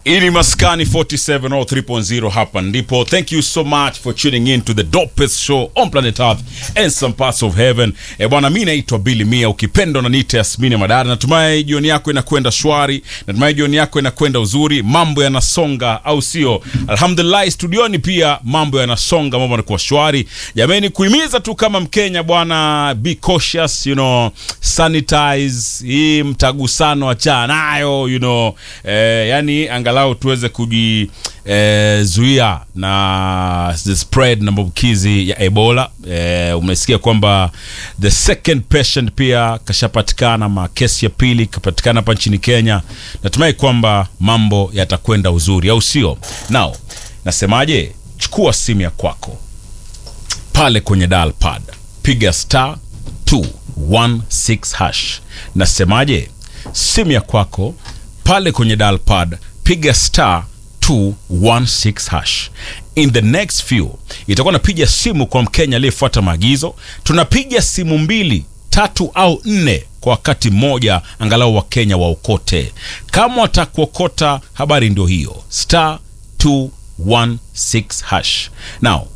ili maskani 47 or 3.0 hapa ndipo thank you so much for tuning in to the dopest show on planet earth and some parts of heaven e bwana mi naitwa bili mia ukipenda unaniita yasmini madara natumai jioni yako inakwenda shwari natumai jioni yako inakwenda uzuri mambo yanasonga au sio alhamdulillah studioni pia mambo yanasonga mambo yanakuwa shwari jamani kuhimiza tu kama mkenya bwana be cautious you know sanitize hii mtagusano achana nayo you know eh, yani angalau tuweze kujizuia eh, na the spread na maambukizi ya ebola eh, umesikia kwamba the second patient pia kashapatikana ma kesi ya pili kapatikana hapa nchini kenya natumai kwamba mambo yatakwenda uzuri au sio now nasemaje chukua simu ya kwako pale kwenye dial pad piga star 216 hash nasemaje simu ya kwako pale kwenye dial pad piga star 216 hash in the next few itakuwa napiga simu kwa mkenya aliyefuata maagizo tunapiga simu mbili tatu au nne kwa wakati mmoja angalau wakenya waokote kama watakuokota habari ndio hiyo star 216 hash now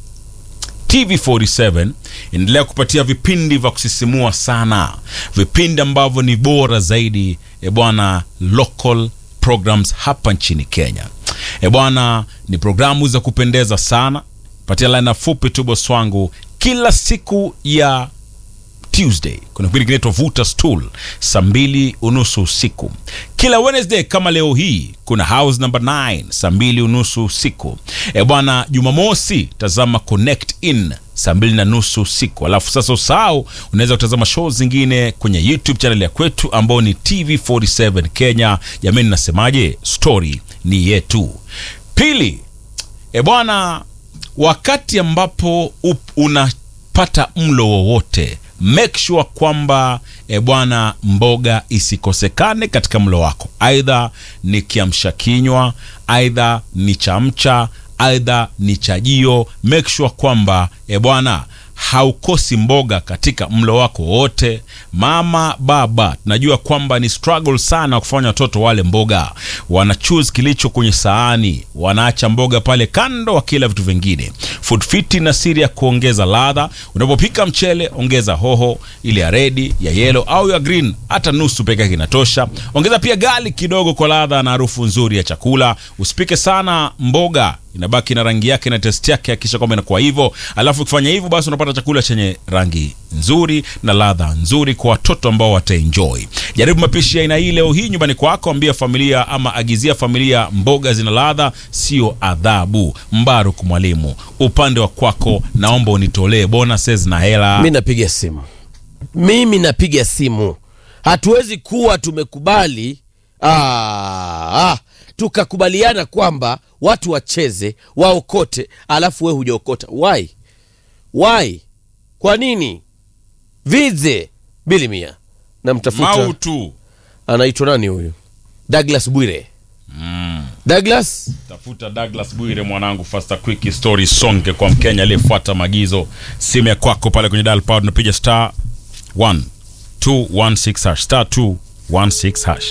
TV47 endelea kupatia vipindi vya kusisimua sana, vipindi ambavyo ni bora zaidi e bwana, local programs hapa nchini Kenya. E bwana, ni programu za kupendeza sana. Patia laina fupi tu boss wangu, kila siku ya Tuesday kuna kipindi kinaitwa Vuta Stool saa mbili unusu usiku. Kila Wednesday kama leo hii kuna House number 9 saa mbili unusu usiku. E bwana, Jumamosi tazama Connect In saa mbili na nusu usiku. Alafu sasa usahau, unaweza kutazama show zingine kwenye YouTube channel ya kwetu ambao ni TV47 Kenya. Jamani, nasemaje? Story ni yetu. Pili, e bwana, wakati ambapo up- unapata mlo wowote make sure kwamba e bwana mboga isikosekane katika mlo wako aidha ni kiamsha kinywa aidha ni chamcha aidha ni chajio make sure kwamba e bwana haukosi mboga katika mlo wako wote mama baba tunajua kwamba ni struggle sana kufanya watoto wale mboga wana choose kilicho kwenye saani wanaacha mboga pale kando wakila vitu vingine food fit na siri ya kuongeza ladha unapopika mchele ongeza hoho ile ya redi ya yellow au ya green hata nusu peke yake inatosha ongeza pia gali kidogo kwa ladha na harufu nzuri ya chakula usipike sana mboga inabaki na rangi yake na test yake hakikisha kwamba inakuwa hivyo alafu ukifanya hivyo basi unapata chakula chenye rangi nzuri na ladha nzuri kwa watoto ambao wataenjoy jaribu mapishi ya aina hii leo hii nyumbani kwako ambia familia ama agizia familia mboga zina ladha sio adhabu mbaruk mwalimu upande wa kwako naomba unitolee bonuses na hela mi napiga simu mimi napiga simu hatuwezi kuwa tumekubali ah, ah, tukakubaliana kwamba watu wacheze waokote alafu we hujaokota why why kwa nini vize bili mia namtafuta mautu anaitwa nani huyu douglas bwire mm. douglas tafuta douglas bwire mwanangu fasta quick story songe kwa mkenya aliyefuata maagizo simu ya kwako pale kwenye dial pad unapiga star 1 216 hash star 216 hash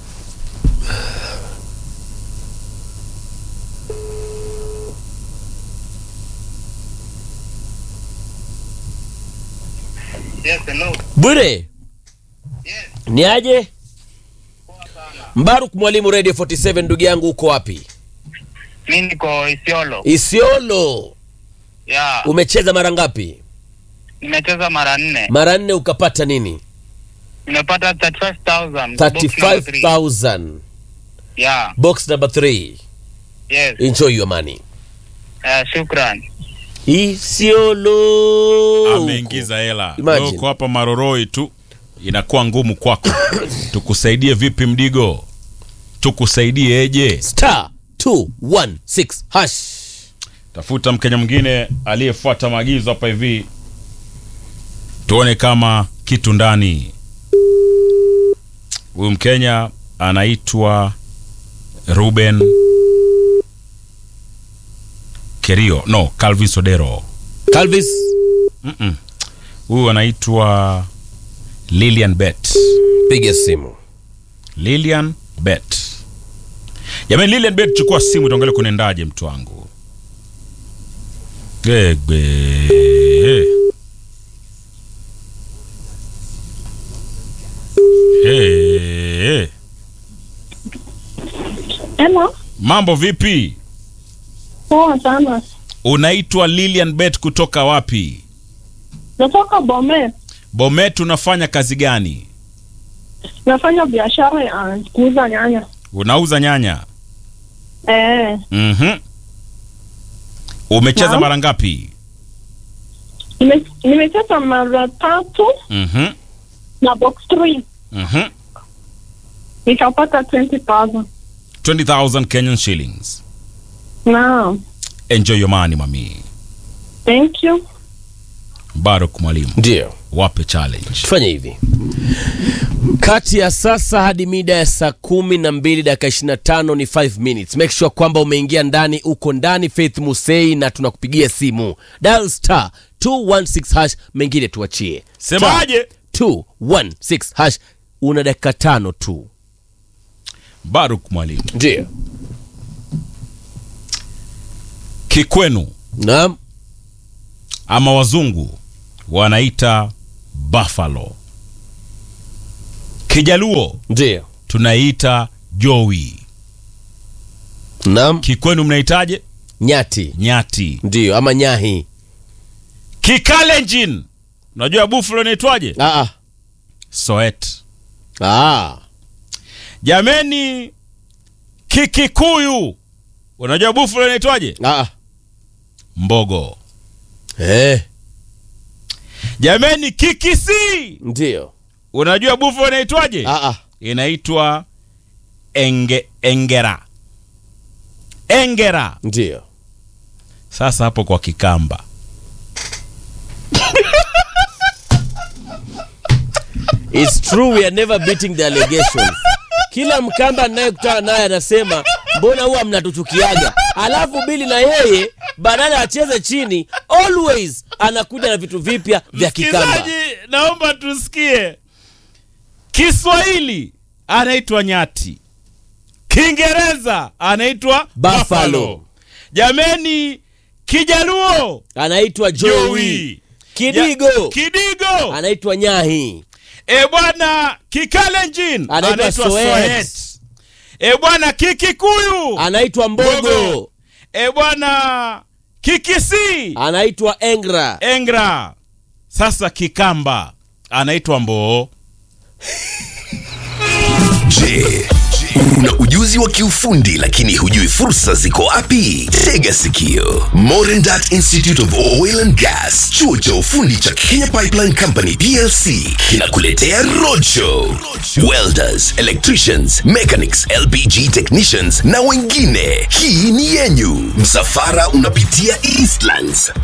Yes, hello. bwire Yes, ni aje poa sana. mbaruk mwalimu radio 47 ndugu yangu uko wapi Mi niko Isiolo. isiolo Yeah. umecheza mara ngapi Nimecheza mara nne. mara nne ukapata nini Nimepata 35,000. box number three. 35000 Yeah. box number 3 Yes. enjoy your money Uh, shukran. isiolo ameingiza hela Imagine. uko hapa maroroi tu inakuwa ngumu kwako tukusaidie vipi mdigo tukusaidie eje star 216 hash tafuta mkenya mwingine aliyefuata maagizo hapa hivi tuone kama kitu ndani huyu mkenya anaitwa ruben kerio no calvin sodero calvis Mm-mm. huyu anaitwa lilian bet piga simu lilian bet Jamani, Lilian Bet, chukua simu tuangalie kunaendaje mtu wangu. Egbe. Hey. Hello. Mambo vipi? Poa sana. Unaitwa Lilian Bet kutoka wapi? Natoka Bomet. Bomet, unafanya kazi gani? Nafanya biashara ya kuuza nyanya. Unauza nyanya? Eh, Mhm. Umecheza Naam. mara ngapi? nime- nimecheza mara tatu Mhm. na box 3 Mhm. nikapata 20,000. 20,000 Kenyan shillings. Naam. Enjoy your money mami. Thank you. Baruk mwalimu, Ndio. wape challenge. tufanye hivi kati ya sasa hadi mida ya saa kumi na mbili dakika ishirini na tano ni 5 minutes make sure kwamba umeingia ndani uko ndani faith musei na tunakupigia simu dial star 216 hash mengine tuachie Semaje? 216 hash una dakika tano tu Baruk mwalimu, ndio kikwenu naam ama wazungu wanaita buffalo, kijaluo ndio tunaita jowi, naam kikwenu mnaitaje? nyati Nyati. ndio ama nyahi Kikalenjin, unajua buffalo inaitwaje? ah, Soet. ah. Jameni, Kikikuyu, unajua buffalo inaitwaje? Ah. Mbogo. Eh. Jameni, Kikisii, ndio unajua buffalo inaitwaje? ah, ah. Inaitwa enge, engera. Engera. ndio Sasa hapo kwa Kikamba, It's true we are never beating the allegations. Kila mkamba anayekutana naye anasema mbona huwa mnatuchukiaga, alafu Bili na yeye badala acheze chini always anakuja na vitu vipya vya Kikamba. msikilizaji, naomba tusikie. Kiswahili anaitwa nyati, Kiingereza anaitwa Buffalo. buffalo. Jameni, Kijaluo Anaitwa Joey. Joey. Kidigo Ja- Kidigo. anaitwa Nyahi. E bwana, Kikalenjin Anaitwa Soet. E bwana, Kikikuyu Anaitwa Mbogo. Mbogo. E bwana, Kikisi Anaitwa Engra. Engra. Sasa Kikamba anaitwa Mboo. Je, una ujuzi wa kiufundi lakini hujui fursa ziko wapi? Tega sikio. Modern Duct Institute of Oil and Gas, chuo cha ufundi cha Kenya Pipeline Company PLC kinakuletea roadshow. Welders, electricians, mechanics, LPG technicians na wengine. Hii ni yenyu. Msafara unapitia Eastlands